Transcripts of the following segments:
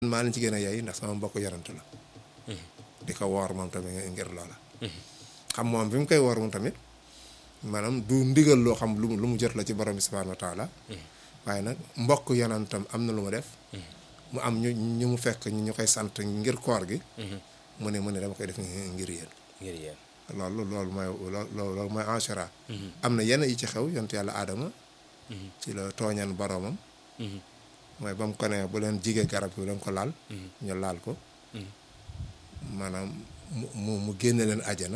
maa leen ci gën a yey ndax sama mbokk yarant la di ko woor moom tamit ngir loola xam moom bi mu koy woor moom tamit maanaam du ndigal loo xam lu mu lu mu jot la ci borom bi subhaanahu wa taala waaye nag mbokk yanantam am na lu mu def mu am ñu ñu mu fekk ñu ñu koy sant ngir koor gi mu ne mu ne dama koy def ngir yéen ngir yéen loolu loolu mooy loolu loolu mooy Ashura am na yenn yi ci xew yonent yàlla aadama ci la tooñan boromam mooy ba mu ko ne bu leen jigee garab bi bu leen ko laal ñu laal ko maanaam mu mu mu génne leen ajana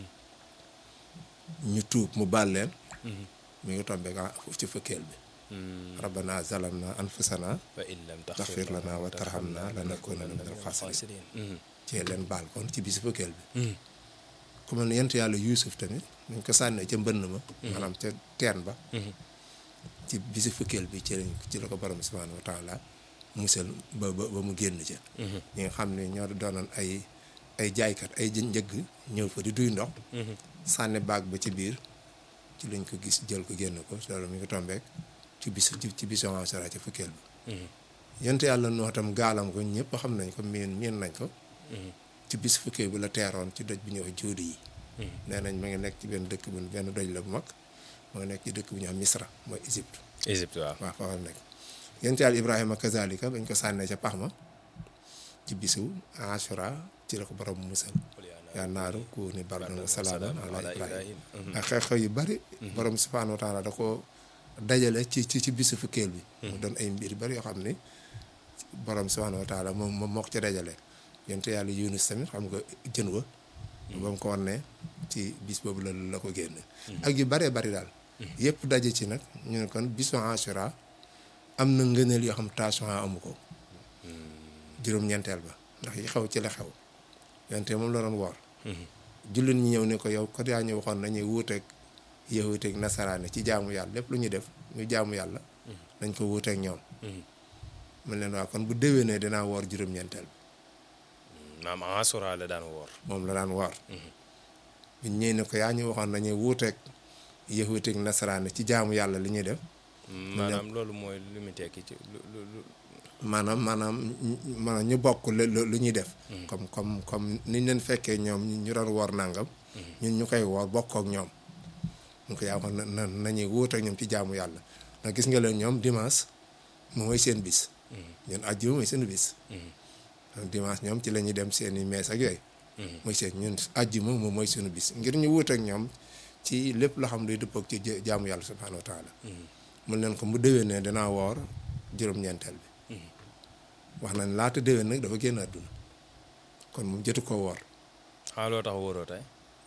ñu tuub mu baal leen mi ngi tombe nga ci fëkkeel bi rabbana zalamna anfusana wa in lam taxfir lana wa tarhamna lanakunanna minal xaasiriin ci leen baal kon ci bisu fëkkeel bi ku mel ne yent yàlla yuusuf tamit dañ ko sànnee ca mbënn ma maanaam ca teen ba ci bisu fëkkeel bi ci lañ ci la ko borom subhaanahu wa taala musal ba ba ba mu génn ca ñi nga xam ne ñoo doonoon ay ay jaaykat ay njëgg ñëw fa di duy ndox sànni baag ba ci biir ci lañ ko gis jël ko génn ko loolu mi ngi tombeek ci bis ci bisu Ashura ci fukkeel bi yent yàlla noo tam gaalam ko ñëpp xam nañ ko miin miin nañ ko ci bis fukkeel bi la teeroon ci doj bi ñuy wax jóodi yi nee nañ ma ngi nekk ci benn dëkk bu benn doj la bu mag ma ngi nekk ci dëkk bu ñu am Misra mooy Égypte Égypte waaw waaw fa nekk yent yàlla Ibrahima kazalika bañ ko sànnee ca pax ma ci bisu Ashura ci la ko borom musal yaa naaru ku ni bardan wa salaaman ala Ibrahima ak xew-xew yu bari borom subhaanahu wa taala da ko dajale ci ci ci bisu fukkeel bi mu doon ay mbir bari yoo xam ni borom subhaanahu wa taala moom moom moo ko ca dajale yent yàlla Yunus tamit xam nga jën wa ba mu ko wan ne ci bis boobu la la ko génn ak yu baree bari daal yëpp daje ci nag ñu ne kon bisu Ashura am na ngëneel yoo xam Tasu'a amu ko juróom-ñeenteel ba ndax yi xew ci la xew yonte moom la doon woor jullit ñi ñëw ne ko yow ko yaa ñu waxoon nañuy wuuteeg yahuuteeg nasaraane ci jaamu yàlla lépp lu ñuy def muy jaamu yàlla dañ ko wuuteeg ñoom mun leen waa kon bu déwénee dinaa woor juróom-ñeenteel bi maam Ashura la daan woor moom la daan woor biñ ñëw ne ko yaa ñu waxoon nañuy wuuteeg yahuuteeg nasaraane ci jaamu yàlla li ñuy def maanaam loolu mooy lu mu tekki ci lu lu maanaam maanaam maanaam ñu bokk lu lu ñuy def comme comme comme niñ leen fekkee ñoom ñu doon woor nangam ñun ñu koy woor bokk ak ñoom ñu ko yaa waxoon na nañuy wuuteeg ñoom ci jaamu yàlla ndax gis nga leen ñoom dimanche mooy seen bis ñun àjjuma mooy seen bis dimanche ñoom ci la ñuy dem seen i mees ak yooyu mooy seen ñun àjjuma moom mooy suñu bis ngir ñu wuuteeg ñoom ci lépp loo xam luy dëppoog ci jaamu yàlla subhaanahu wa taala mun leen ko mu déwén ne danaa woor juróom-ñeenteel bi wax nañ laata déwén nag dafa génn àdduna kon moom jotu ko woor ah loo tax wóoroo tey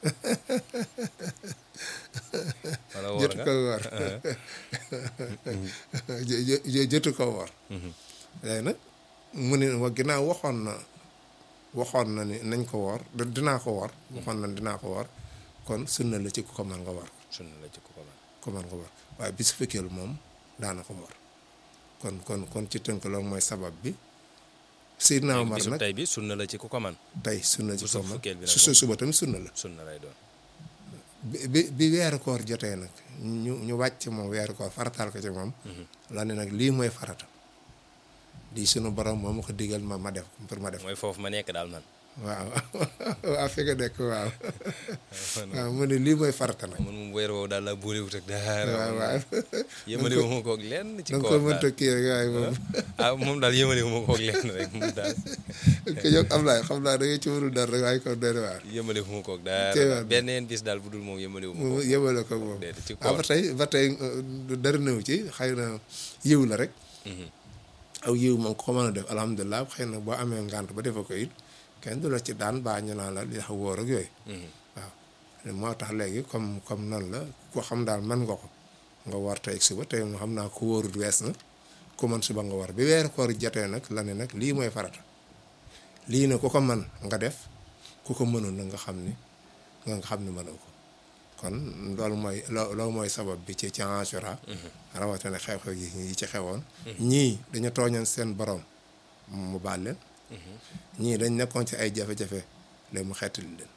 wala woor jotu nga ko woor jotu ko woor léegi nag mu ne wa ginnaaw waxoon na waxoon na ni nañ ko woor dinaa ko woor waxoon na dinaa ko woor kon sunna la ci ku ko mën nga woor sunna la ci ku ko man ko mën nga woor waaye bis fekkeelu moom daana ko woor kon kon kon ci tënk loolu mooy sabab bi Seydina Omar bisu nag tey bi sunna la ci ku ko man tey sunna ci bisu ko man fukkeel bi nag su su suba tamit sunna la sunna lay doon bi bi bi weeru koor jotee nag ñu ñu wàcc moom weeru koor farataal ko ci moom la ne nag lii mooy farata lii sunu borom moom ma ko digal ma ma def pour ma def mooy foofu ma nekk daal man waaw waaw fi nga nekk waaw waaw mu ne lii mooy farata nag man moom weer woowu daal la boolewut ak dara waaw waaw yëmale wu ma koog lenn ci da nga ko koor mënta daal kii rek waaye moom ah moom daal yëmale wu ma koog lenn rek moom daal ko yow am laay xam naa da ngay ci warul dara rek waaye ko doy na waar yëmale wu ma koog Teewaat dara na. benn yeen bis daal bu dul moom yëmale wu ma mu koog yëbale ko moom déedéet ci waaw ba koor tey ba tey euh, dara nëw ci xëy na yiw la rek aw yiw moom ko mën a def alhamdulilah xëy na boo amee ngànt ba defa ko it kenn du la ci daan baa ñu naan la li tax wóor ak yooyu waaw moo tax léegi comme comme noonu la ko xam daal man nga ko nga war tey ak suba tey mu xam naa ko wóorut wees na ku man suba nga war bi weeru koor jotee nag la ne nag lii mooy farata lii ne ku ko man nga def ku ko mënul na nga xam ni nga nga xam ni mënoo ko kon loolu mooy loo loolu mooy sabab bi ci ci Ashura rawatina xew-xew yi yi ci xewoon ñii dañu tooñoon seen borom mu baal leen ñii dañ nekkoon ci ay jafe-jafe léegi mu xettali leen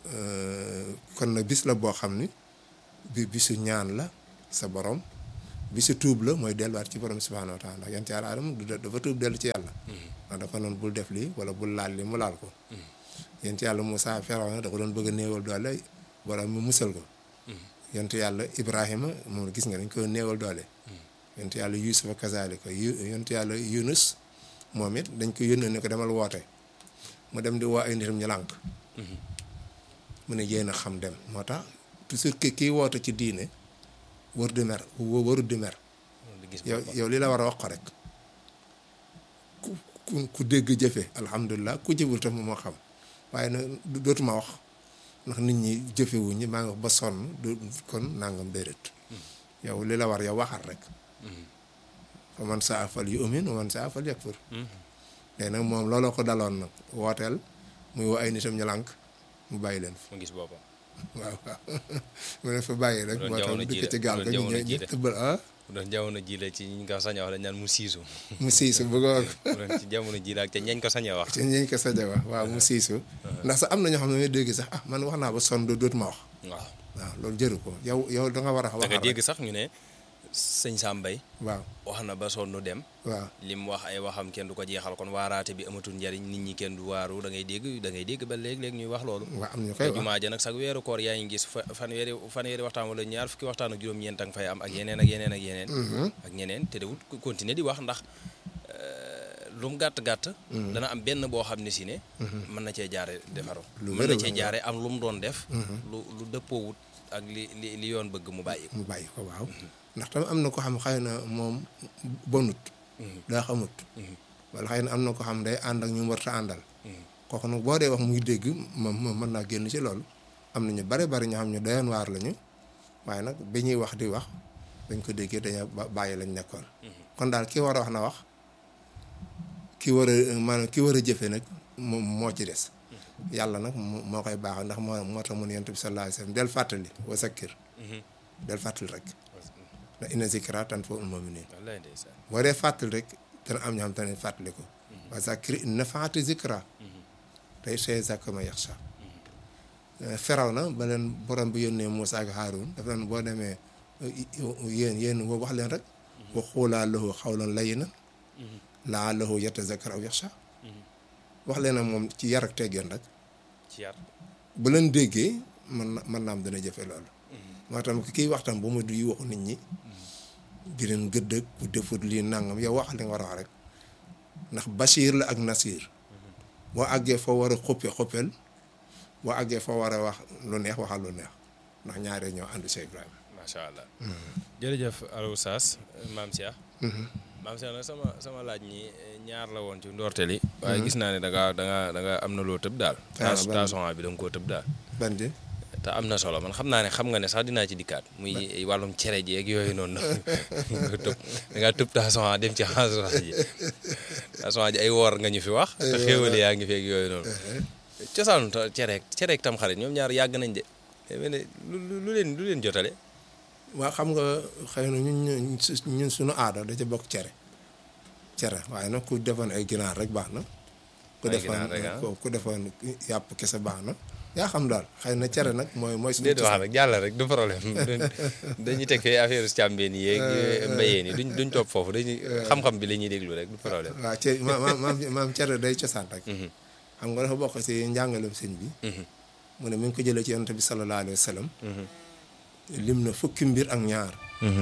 kon nag bis la boo xam ni bi bisu ñaan la sa borom bi si tuub la mooy delluwaat ci borom subhaanahu wa taala ndax yonent yàlla Aadama du dafa tuub dellu ci yàlla ndax dafa noonu bul def lii wala bul laal li mu laal ko yonent yàlla Moussa Firawna da ko doon bëgg a néewal doole borom mu musal ko yonent yàlla Ibrahima moom gis nga dañ ko néewal doole yonent yàlla Yuusufa kazaalika yonent yàlla Yunus moom it dañ ko yónnee ne ko demal woote mu dem di woo ay nitam ñu lànk mu ne yéen a xam dem moo tax toujours que kii woote ci diine wër di mer warut di mer yow yow li la war a wax ko rek ku ku ku dégg jëfe alhamdulilah ku jëful tam moo xam waaye nag dootuma wax ndax nit ñi jëfewuñ ñi maa ngi wax ba sonn du kon nangam déedéet yow li la war yow waxal rek fa man saa fal yu umin wa man saa fal yakfur léegi nag moom looloo ko daloon nag wooteel muy woo ay nitam ñu lànk mu bàyyi leen fa mu gis boppam waaw waaw mu ne fa bàyyi rek moo tax mu dëkk ci gaal ga ñu ñu ëbbal ah bu doon jamono ji la ci ñi ko sañ a wax dañ naan mu siisu mu siisu bëggoon bu doon ci jamono ji la ak te ñañ ko sañ a wax ci ñañ ko sañ a wax waaw mu siisu ndax sax am na ñoo xam ne may dégg sax ah man wax naa ba sonn dootuma wax waaw waaw loolu jëru ko yow yow da nga war a da wax nga dégg sax ñu ne sëñ Sambay waaw wax na ba sonn dem waaw li mu wax ay waxam kenn du ko jeexal kon waaraate bi amatul njariñ nit ñi kenn du waaru da ngay dégg da ngay dégg ba léeg-léeg ñuy wax loolu waaw am ñu koy te wax jumaa ja nag sax weeru koor yaa ngi gis fa fanweeri fanweeri waxtaan wala ñaar fukki waxtaan ak juróom-ñeent a nga fay am ak yeneen ak yeneen ak yeneen ak ñeneen te dewut continuer di wax ndax lu mu gàtt-gàtt dana am benn boo xam ne si ne mën na cee jaare defaru Lu mën wér na a cee wér. jaare am lu mu doon def lu lu dëppoowut ak li li li yoon bëgg mu bàyyi ko mu bàyyi ko waaw ndax tamit am na ko xam xëy na moom bonut daa xamut wala xëy na am na ko xam day ànd ak ñu warta àndal kooku nag boo dee wax muy dégg moom moom mën naa génn ci loolu am na ñu bare bari ñoo xam ñu doyoon waar lañu waaye nag bi ñuy wax di wax bañ ko déggee dañoo ba- bàyyi lañ nekkoon kon daal ki war a wax na wax ki war a maanaam ki war a jëfe nag moom moo ci des yàlla nag moo moo koy baax ndax moo moo tax mun yonent bi sallallahu alayhi wasallam del fàttali wa zakkir del fàttali rek ndax inna zikra tanfa'ul mu'minin wallaay ndeysaan boo dee fàttali rek dana am ñoo xam te ne fàttali ko wa zakkir in nafaati zikra tey see zakka ma yaxsha feraw na ba leen borom bi yónnee Moussa ak Haroun dafa leen boo demee yéen yéen woo wax leen rek wa xuulaa lahu xawlan layyinan la'allahu yatazakkar aw yaxsha wax leen ak moom ci yar ak teggeen rek ci yar bu leen déggee mën na mën naa am dana jëfe loolu moo tam kiy waxtaan ba mu du waxu nit ñi di leen gëdd ak ku defut lii nangam yow wax li nga war a wax rek ndax Bachir la ak Nasir boo àggee foo war a xuppe xuppel boo àggee foo war a wax lu neex waxal lu neex ndax ñaaree ñoo ànd Cheikh Ibrahima macha allah jërëjëf Aliou Sass maam Cheikh maam Cheikh nag sama sama laaj ñi ñaar la woon ci ndorteel yi waaye gis naa ne da nga da nga da nga am na loo tëb daal Ah, ban- tason bi da nga koo tëb daal ban di te am na solo man xam naa ne xam nga ne sax dinaa ci dikkaat muy wàllum cere ji ak yooyu noonu nga tëb da ngaa tëb tason dem ci tason ji tason ji ay woor nga ñu fi wax te xéwale yaa ngi fi ak yooyu noonu cosaanu ta- cereek cereek tam xarit ñoom ñaar yàgg nañ de mais ne lu lu- lu leen lu leen jotale waa xam nga xëy na ñun ñun su- ñun suñu aada da ca bokk cere cere waaye nag ku defoon ay ginaar rek baax na ku Ay defoon ginaar rek, ah. ku- ku defoon yàpp kese baax na yaa xam daal xëy na cere nag mooy mooy suñu déedéet wax cosaan. rek jàll rek du problème dañuy teg fee affaire càmbeen yi yeeg mbayeen yi duñ duñ topp foofu dañuy xam-xam bi la ñuy déglu rek du problème waaw ce ma ma maam maam cere day cosaan rek xam nga dafa bokk si njàngalem sëñ bi mu ne mi ngi ko jëlee ci yonent bi sallallahu alayhi wa sallam lim na fukki mbir ak ñaar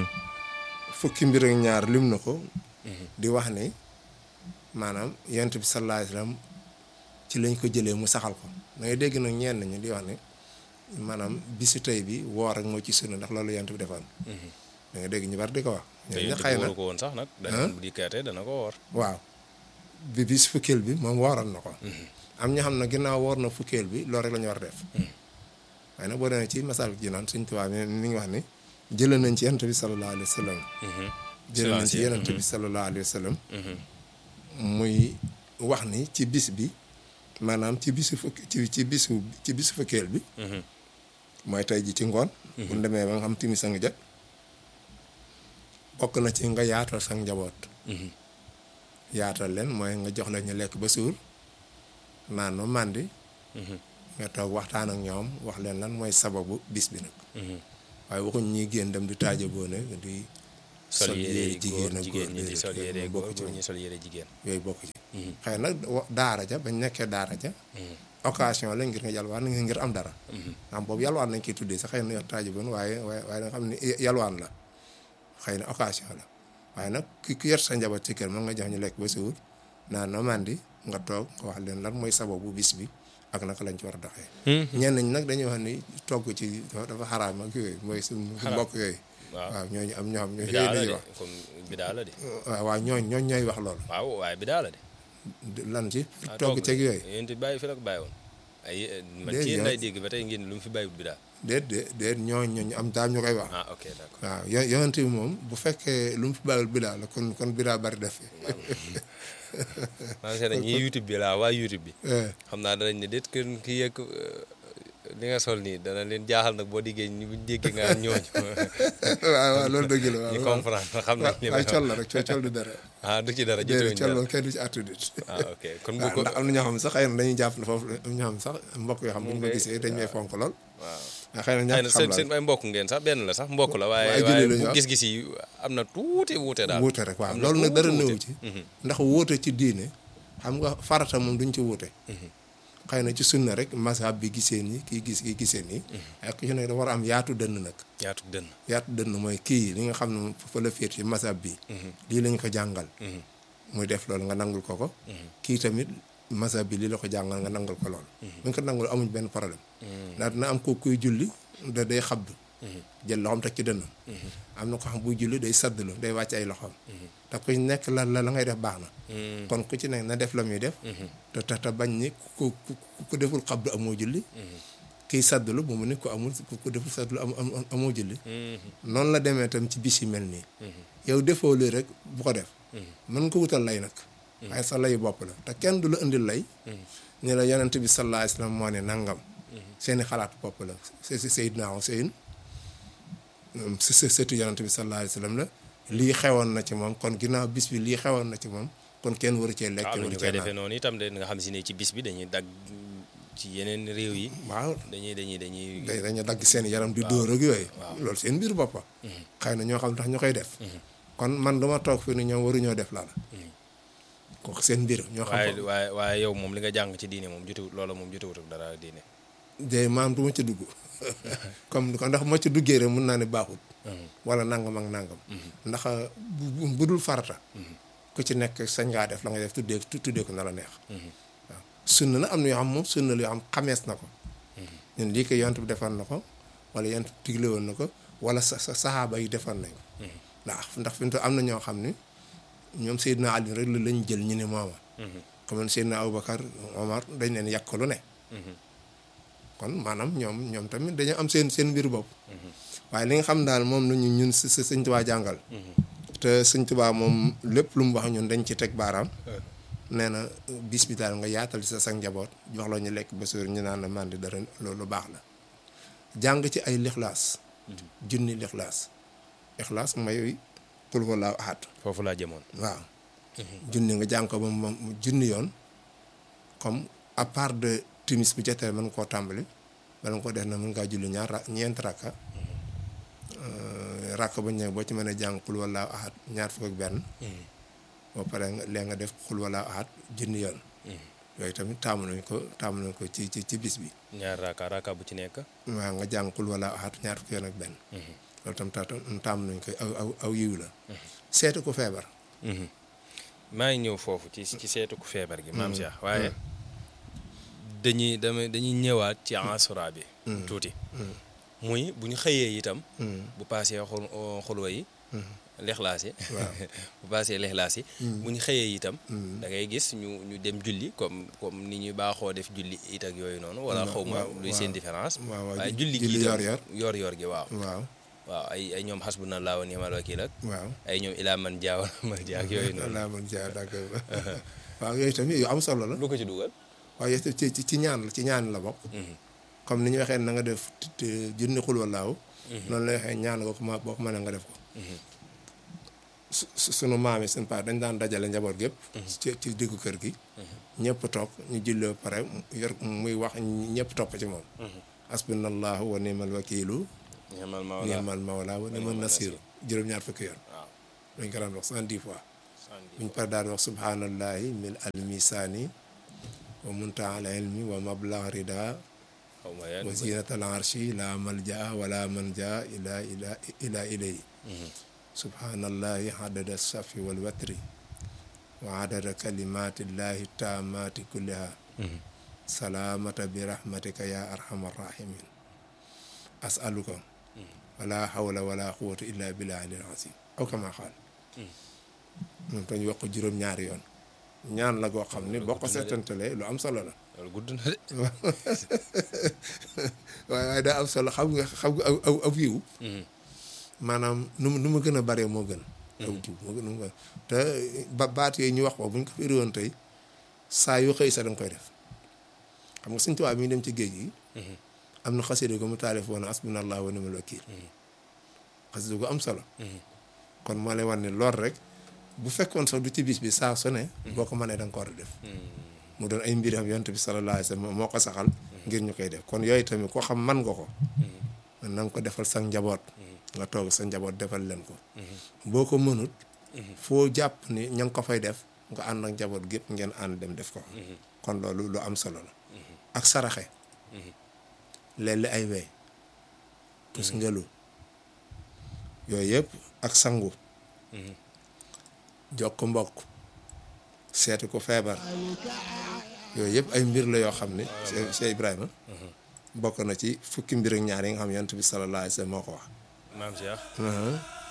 fukki mbir ak ñaar lim na ko di wax ni maanaam yonent bi sallallahu alayhi wa sallam ci lañ ko jëlee mu saxal ko da ngay dégg nag ñenn ñi di wax ni maanaam bisu tey bi woor ak moo ci sunna ndax loolu yonent bi defoon da nga dégg ñu bari di ko wax te ñooñu yéen xëy na waru ko woon sax nag dana bu dikkaatee dana ko woor waaw bi bis fukkeel bi moom wooroon na ko am ñoo xam ne ginnaaw woor na fukkeel bi loolu rek la ñu war a def waaye nag boo demee ci masal ji naan suñ tubaab mi mi ngi wax ni jëlee nañ ci yonent bi sallallahu alayhi wa sallam jëlee nañ ci yonent bi sallallahu alayhi wa sallam muy wax ni ci bis bi maanaam ci bisu fukk ci ci bisu ci bisu fukkeel bi mooy tey ji ci ngoon bu ñu demee ba nga xam timis a nga jot bokk na ci nga yaatal sa njaboot yaatal leen mooy nga jox leen ñu lekk ba suur naan ba màndi nga toog waxtaan ak ñoom wax leen lan mooy sababu bis bi nag waaye waxuñ ñuy génn dem di taaja boone di sol yére jigéen góor ak jigéen góor ñi di sol déedéet, yére moom góor bokku ci góor ñi sol yére jigéen yooyu bokk ci xëy nag wa- daara ja bañ nekkee daara ja occasion la ngir nga yalwaan ngir am dara am boobu yalwaan lañ koy tuddee sax xëy na taaji bon waaye waaye waaye da nga xam ne yalwaan la xëy na occasion la waaye nag ki ki yor sa njaboot ci kër moom nga jox ñu lekk ba suur naan na mandi nga toog nga wax leen lan mooy sababu bis bi ak naka lañ ci war a doxee ñenn ñi nag dañuy wax ni togg ci dafa xaraam ak yooyu mooy suñu mbokk yooyu waaw waaw ñooñu am ñoo xam ñoo bidaa yooyu la lañuy de wax comme bidaa la de waaw waaw ñooñ ñooñ ñooy wax loolu waaw waaye bidaa la de lan ci ah togg ceeg yooyu yéen it bàyyi fi la ko bàyyi woon ay man Déedéet, ci yéen yow- lay dégg ba tey ngeen lu mu fi bàyyiwut bidaa déet déet déet ñooñ ñooñu am daam ñu koy wax ah ok d'accord waaw yo yonent bi moom bu fekkee lu mu fi bàyyil bidaa la kon kon bidaa bari def fi maa ngi seetlu ñii YouTube bi laa waa YouTube bi Eh, xam naa danañ ne déet kër kii yegg li nga sol nii dana leen jaaxal nag boo diggee ñu buñ déggee nga ñooñu waaw waaw loolu dëgg la waaw ñu waaw comprendre xam nañ li waaye ma col la rek col col du dara ah du ci dara déedéet jotewuñ col dara moom kenn du ci àttu nit ah ok kon bu waaw ko ndax am na ñoo xam sax xëy na dañuy jàpp ne foofu am ñoo xam sax mbokk yoo xam bu ñu ko kay- gisee dañ may fonk lool waaw waaw xëy na xëy ñàkk na xam seen la seen ay mbokk ngeen sax benn la sax mbokk la waaye waaye julli waaye la ñu bu wax. gis-gis yi am na tuuti wuute daal wuute rek waaw am na loolu nag tuuti dara wuute. néew ci ndax wuute ci diine xam nga farata moom duñ ci wuute xëy na ci sunna rek mazhab bi gisee nii kii gis kii gisee nii ak ku ci ne da war a am yaatu dënn nag yaatu dënn yaatu dënn mooy kii li nga xam ne moom fa la féet ci mazhab bi lii lañ ko jàngal muy def loolu nga nangul ko ko kii tamit mazhab bi lii la ko jàngal nga nangul ko loolu bu ñu ko nangul amuñ benn problème ndax dina am ko kuy julli da day xabdu jël loxoom teg ci dënnam am na ko xam buy julli day saddlu day wàcc ay loxoom te ku nekk la la la ngay def baax na kon ku ci nekk na def la muy def te te te bañ ni ku ku ku deful xabdu amoo julli kiy saddlu bu mu ni ku amul ku deful saddlu am am amoo julli noonu la demee tam ci bis yi mel nii yow defoo lii rek bu ko def mën nga ko wutal lay nag waaye sa layu bopp la te kenn du la indil lay ni la yonent bi sallallahu alayhi wasallam moo ne nangam seeni xalaatu bopp la se si Seydina Huseyn si si sëtu yonent bi sallallahu alayhi wasallam la lii xewoon na ci moom kon ginnaaw bis bi lii xewoon na ci moom kon kenn waru cee lekk waaw waru ñu cee koy defee naan noonu itam de nga xam si ne ci bis bi dañuy dagg ci yeneen réew yi waaw dañuy dañuy dañuy day dañu dagg seen yaram di dóor ak yooyu loolu seen mbir boppa xëy na ñoo xam tax ñu koy def kon man dama toog fi ni ñoom waruñoo def laala kooku seen mbir ñoo xam waaye ko waaye waaye yow moom li nga jàng ci diine moom jotewut loola moom jotewut ak dara diine de maam du ma ci dugg comme ko ndax ma ci duggee rek mun naa ne baaxul wala nangam ak nangam ndax bu bu- bu dul farata ku ci nekk sañ ngaa def la nga def tuddee tuddee ko na la neex waaw sunna na am na yoo xam moom sunna la yoo xam xamees na ko ñun lii ko yonent bi defoon na ko wala yonent bi digle woon na ko wala sa sa saxaaba yi defoon nañ ko ndax ndax fi mu toll am na ñoo xam ne ñoom Seydina Ali rek la lañ jël ñu ne mooma comme Seydina Aboubacar Omar dañ leen yàq lu ne kon maanaam ñoom ñoom tamit dañoo am seen seen mbir bopp waaye li nga xam daal moom nañu ñun si si sëñ Tuubaa jàngal te sëñ Tuubaa moom lépp lu mu wax ñun dañ ci teg baaraam nee na bis bi daal nga yaatal sa sa njaboot jox la ñu lekk ba suur ñu naan la man di dara loolu baax la jàng ci ay lixlaas junni lixlaas lixlaas may qul huwallaahu ahad foofu laa jëmoon waaw junni nga jàng ko ba mu mu junni yoon comme à part de timis bu jotee mën nga koo tàmbali bala nga ko def na mën ngaa julli ñaar ra ñeent rakka rakka ba ñëw boo ci mën a jàng xul wallaahu ahad ñaar fukk ak benn boo paree nga léegi nga def xul wallaahu ahad junni yoon yooyu tamit taamu nañ ko taamu nañ ko ci ci ci bis bi ñaar raaka raaka bu ci nekk waaw nga jàng xul wallaahu ahad ñaar fukk yoon ak benn loolu tam ta taamu nañ ko aw aw aw yiw la seetu ko feebar maa ngi ñëw foofu ci ci seetu ku feebar gi maam Cheikh waaye dañuy dama dañuy ñëwaat ci asura bi tuuti muy bu ñu xëyee itam bu paasee xul xulwa yi lexlaas yi bu paasee lexlaas yi bu ñu xëyee itam da ngay gis ñu ñu dem julli comme comme ni ñuy baaxoo def julli it ak yooyu noonu wala xaw ma luy seen différence waaye julli gi itam yor yor gi waaw waaw waaw ay ay ñoom hasbunallahu wa ni'mal wakiil ak waaw ay ñoom ilaa man jaaw man jaa ak yooyu noonu laa man jaa d'accord waaw yooyu tamit yu am solo la lu ko ci dugal waaw yooyu ci ci ci ñaan la ci ñaan la bokk comme ni ñu waxee na nga def junni xul wallaahu noonu la waxee ñaan nga ko ma boo ko mënee nga def ko su sunu maam yi seen paa dañ daan dajale njaboot gépp ci ci diggu kër gi ñëpp toog ñu julli ba pare yor muy wax ñëpp topp ci moom hasbunallahu wa ni'mal wakiilu ni'mal mawla wa ni'mal nasiir juróom-ñaar fukki yoon dañ ko daan wax soixante-dix fois buñ pare daan wax subhanallahi mil al misaani wa muntaha al ilmi wa mablag rida xaw ma yan wa zinatal arshi la malja wala manja ila ila ila ilay subhanallahi adada safi wal watri wa adada kalimatillahi taamati kulliha salaamata bi rahmatika ya arhamar rahimin asaluka wala hawla wala quwwata illa billahi al azim aw kama xaal moom tañ wax ko juróom-ñaari yoon ñaan la goo xam ni boo ko seetantalee lu am solo la loolu gudd na de waaye waaye daa am solo xam nga xam nga aw aw aw yiw maanaam nu mu nu mu gën a bare moo gën aw jiw moo gën nu mu gën te ba baat yooyu ñu wax ko bu ñu ko firi woon tey saa yu xëy sa da nga koy def xam nga suñ tubaab mi dem ci géej gi am na xasida gu mu taalif woon asbunallahu wa ni'mal wakiil xasida gu am solo kon moo lay wan ne lool rek bu fekkoon sax du ci bis bi saa su ne boo ko mënee da nga ko war a def mu doon ay mbir am yonent bi sallallahu alayhi wa sallam moo ko saxal ngir ñu koy def kon yooyu tamit koo xam man nga ko na nga ko defal sa njaboot nga toog sa njaboot defal leen ko boo ko mënut foo jàpp ni ña ngi ko fay def nga ànd ak njaboot gépp ngeen ànd dem def ko kon loolu lu am solo la ak saraxe léeg-léeg ay wey tus ngelu yooyu yëpp ak sangu jokk mbokk seeti ko feebar yooyu yëpp ay mbir la yoo xam ne Cheikh Ibrahima bokk na ci fukki mbir ak ñaar yi nga xam yonent bi sallallahu alayhi wa sallam moo ko wax maam Cheikh